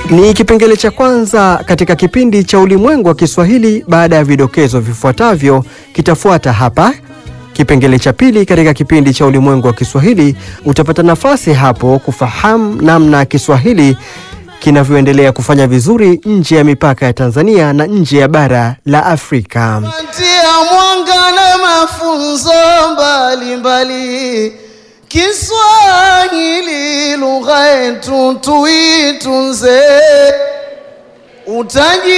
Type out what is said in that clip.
Ni kipengele cha kwanza katika kipindi cha Ulimwengu wa Kiswahili. Baada ya vidokezo vifuatavyo, kitafuata hapa kipengele cha pili katika kipindi cha Ulimwengu wa Kiswahili. Utapata nafasi hapo kufahamu namna Kiswahili kinavyoendelea kufanya vizuri nje ya mipaka ya Tanzania na nje ya bara la Afrika. Tia mwanga na mafunzo mbalimbali, Kiswahili lugha yetu tuitunze, utaji